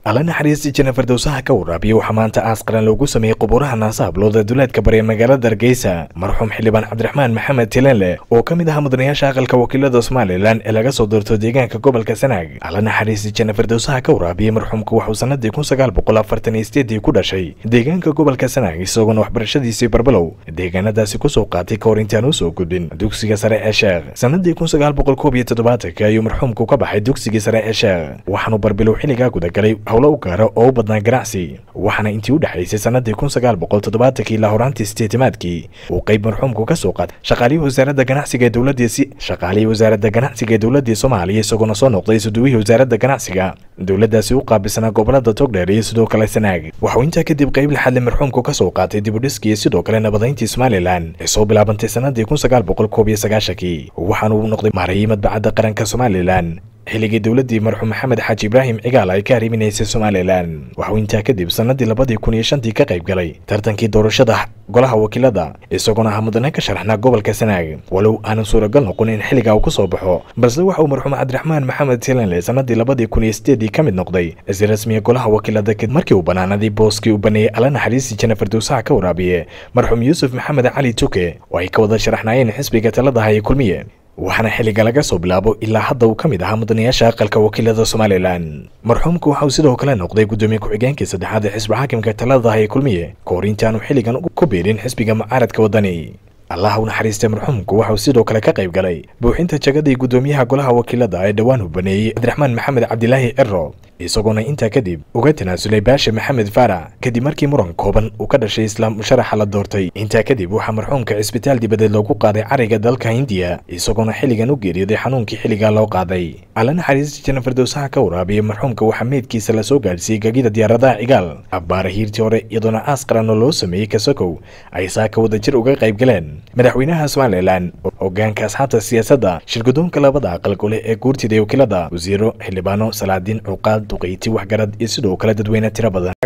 alla naxariista jana fardowsaha ka waraabiya waxaa maanta aas qaran loogu sameeyey qubuuraha naasa hablooda duleedka bari ee magaalada hargeysa marxuum xildhibaan cabdiraxmaan maxamed tilenle oo ka mid ahaa mudanayaasha aqalka wakiilada somalilan ee laga soo doorto deegaanka gobolka sanaag alla naxariista jana fardowsaha ka waraabiyey marxuumka waxuu sanadii kun sagaal boqol afartan iyo sideedii ku dhashay deegaanka gobolka sanaag isagoona waxbarashadiisii barbelow deegaanadaasi kusoo qaatay ka hor intaan usoo gudbin dugsiga sare ee sheekh sanadii kun sagaal boqol koob iyo toddobaatanka ayuu marxuumku ka baxay dugsigii sare ee sheekh waxaanu barbelow xilligaa gudagalay howlo u gaara oo u badnaa ganacsi waxaana intii u dhexaysay sanadii kun sagaal boqol toddobaatankii ilaa horaantii sideetimaadkii uu qayb marxuumku ka soo qaatay shaqaalihii wasaaradda ganacsiga ee dowladdiisi shaqaalihii wasaaradda ganacsiga ee dowladdii soomaaliya isagoona soo noqday suduwihii wasaaradda ganacsiga dowladdaasi u qaabilsanaa gobolada togdheer iyo sidoo kale sanaag waxuu intaa kadib qayb lixadle marxuumku ka soo qaatay dibudhiskii iyo sidoo kale nabadayntii somalilan ee soo bilaabantay sanadii kun sagaal boqol koob iyo sagaashankii waxaana uu noqday maarayay madbacadda qaranka somalilan xilligii dowladdii marxuum maxamed xaaji ibraahim cigaal ay ka arriminaysay somalilan waxuu intaa kadib sanadii labadii kun iyo shantii ka qayb galay tartankii doorashada golaha wakiilada isagoona ahaa mudane ka sharaxnaa gobolka sanaag walow aanan suuragal noqon in xilligaa uu ku soo baxo balse waxa uu marxuum cabdiraxmaan maxamed tilenle sanadii labadii kun iyo sideedii ka mid noqday si rasmiya golaha wakiilada kadib markii uu banaanadii booskii uu baneeyey alla naxariistii jana fardowsaha ka waraabiye marxuum yuusuf maxamed cali tuke oo ay ka wada sharaxnaayeen xisbiga talada haya kulmiye waxaana xilliga laga soo bilaabo ilaa hadda uu ka mid ahaa mudanayaasha aqalka wakiilada somalilan marxuumku waxa uu sidoo kale noqday guddoomiye ku-xigeenkii saddexaad ee xisbi xaakimka talada haya kulmiye ka hor intaanu xilligan ku biirin xisbiga mucaaradka waddani allah u naxariistay marxuumku waxauu sidoo kale ka qayb galay buuxinta jagadii guddoomiyaha golaha wakiilada ee dhowaan uu baneeyey cabdiraxmaan maxamed cabdilaahi ciro isagoona intaa kadib uga tanaasulay baashe maxamed faarac kadib markii muran kooban uu ka dhashay islaam sharaxa la doortay intaa kadib waxaa marxuumka cisbitaal dibadeed loogu qaaday cariga dalka hindiya isagoona xilligan u geeriyooday xanuunkii xilligaa loo qaaday alla naxariista jana fardowsaha ka waraabiyey marxuumka waxaa meydkiisa lasoo gaadhsiiyey gegida diyaaradaha cigaal abbaara hiirtii hore iyadoona aas qaranoo loo sameeyey kasakow ay saaka wadajir uga qayb galeen madaxweynaha somalilan hogaanka asxaabta siyaasadda shirgudoonka labada aqal gole ee guurtida wakiilada wasiiro xildhibaano salaadiin cuqaal duqeyti waxgarad iyo sidoo kale dadweyne tiro badan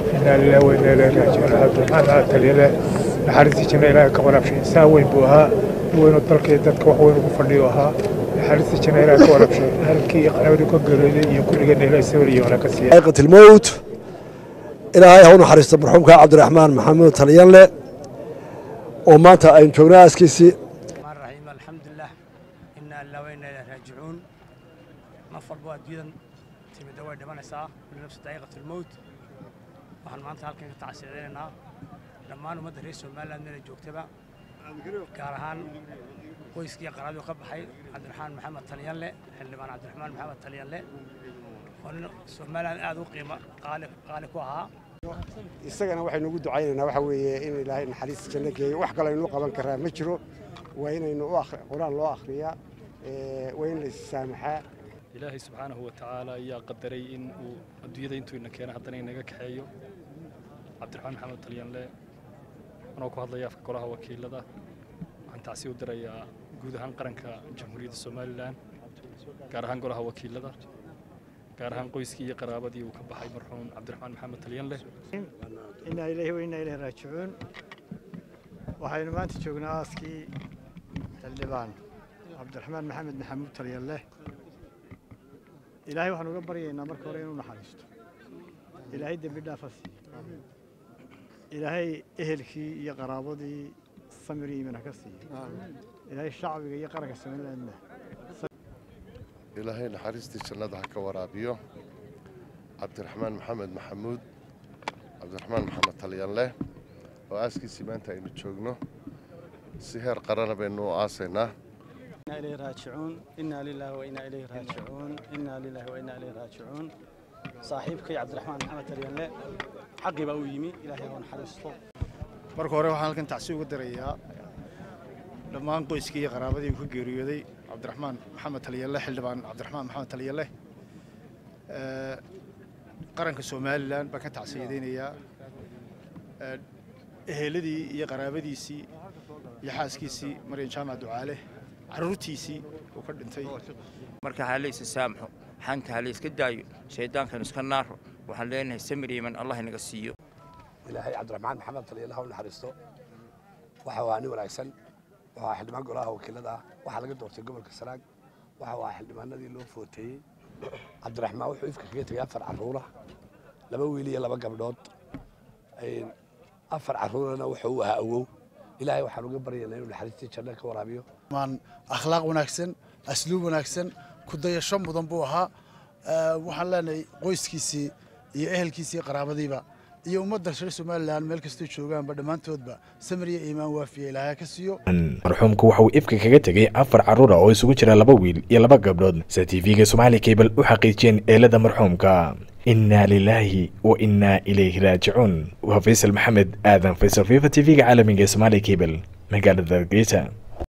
naxariistii janna ilaahay ka waraabshay insaan weyn buu ahaa weynu dalkii dadka wax weyn ugu fadhiyo ahaa naxariistii janna ilaahay ka waraabshay halkii iyo qanabadii ka geeriyooday iyo kulligeenna ilaahay sawir iyo wanaag ka siiya xaqiiqat ilmowt ilaahay ha u naxariisto marxuumka cabdiraxmaan maxamuud talyanle oo maanta aynu joognaa aaskiisii raxiim alxamdulilah inaa ilaa weyna ilaa raajicuun naf walbo adduunyadan timidda way dhimanaysaa binafsi daa'iqat ilmowt waxaan maanta halkan ka tacsiicinaynaa dhammaan ummadda reer somaliland meela joogtaba gaar ahaan qoyskii qaraabadu ka baxay cabdiraxmaan maxamed talyanle xildhibaan cabdiraxmaan maxamed talyanle oo nin somaliland aad u qiimo qaali ku ahaa isagana waxaynu ugu ducaynaynaa waxa weeye in ilaahay naxariista janno geeyo wax kale aynu qaban karaa ma jiro waa inaynu qur-aan loo akhriyaa waa in la issaamaxaa ilaahay subxaanahu wa tacaala ayaa qadaray in uu adduunyada intuu ina keena haddana inaga kaxeeyo cabdiraxmaan maxamed talyanle anoo ku hadlaya afka golaha wakiilada waxaan tacsi u dirayaa guud ahaan qaranka jamhuuriyadda somalilan gaar ahaan golaha wakiilada gaar ahaan qoyskii iyo qaraabadii uu ka baxay marxuum cabdiraxmaan maxamed talyanle inaa ilaahi wa inaa ilaahi raajicuun waxaynu maanta joognaa aaskii xildhibaan cabdiraxmaan maxamed maxamuud talyanle ilaahay waxaan uga baryaynaa marka hore inuu naxariisto ilaahay dembi dhaafa siiyo ilaahay ehelkii iyo qaraabadii samir iyo iimana ka siiyo ilaahay shacbiga iyo qaranka somalilandna ilaahay naxariistii jannada ha ka waraabiyo cabdiraxmaan maxamed maxamuud cabdiraxmaan maxamed talyanle oo aaskiisii maanta aynu joogno si heer qarana baynu u aasaynaa إليه راجعون إنا لله وإنا إليه راجعون إنا لله وإنا إليه راجعون صاحبك عبد الرحمن محمد تريانله حقي بقى ويمي إلهي هون حرسته marka hore waxaan halkan tacsi uga dirayaa dhammaan qoyskii iyo qaraabadii ku geeriyooday cabdiraxmaan maxamed talyalle xildhibaan cabdiraxmaan maxamed talyalle qaranka somalilan baan ka tacsiyadaynayaa eheladii iyo qaraabadiisii iyo xaaskiisii maryan jaamac ducaale carruurtiisii uu ka dhintay marka ha laysa saamaxo xanta ha layska daayo shaydaankanu iska naaro waxaan leenahay samir iiman allah inaga siiyo ilaahay cabdiraxmaan maxamed talyalle ha u naxariisto waxa waa nin wanaagsan waxaa xildhibaan golaha wakiilada ah waxaa laga doortay gobolka sanaag waxa waa xildhibaanadii loo footeeyey cabdiraxmaan wuxuu ifka kaga tegay afar carruura laba wiil iyo laba gabdhood afar carruurana wuxuu u ahaa awow ilaahay waxaan uga baryaynaa inuu naxariistii janno ka waraabiyo maan akhlaaq wanaagsan asluub wanaagsan ku dayasho mudan buu ahaa waxaan leenahay qoyskiisii iyo ehelkiisii qaraabadiiba iyo ummadda reer somalilan meel kastoo joogaanba dhammaantoodba samir iyo iimaan waafiya ilaahay ka siiyo marxuumku waxa uu ifka kaga tegey afar carruura oo isugu jira laba wiil iyo laba gabdhood sa tv-ga somaali cable u xaqiijiyeen eelada marxuumka inaa lilaahi wa innaa ilayhi raajicuun waa faysal maxamed aadan faysal fifa tv-ga caalamiga ee somaali cable magaalada hargeysa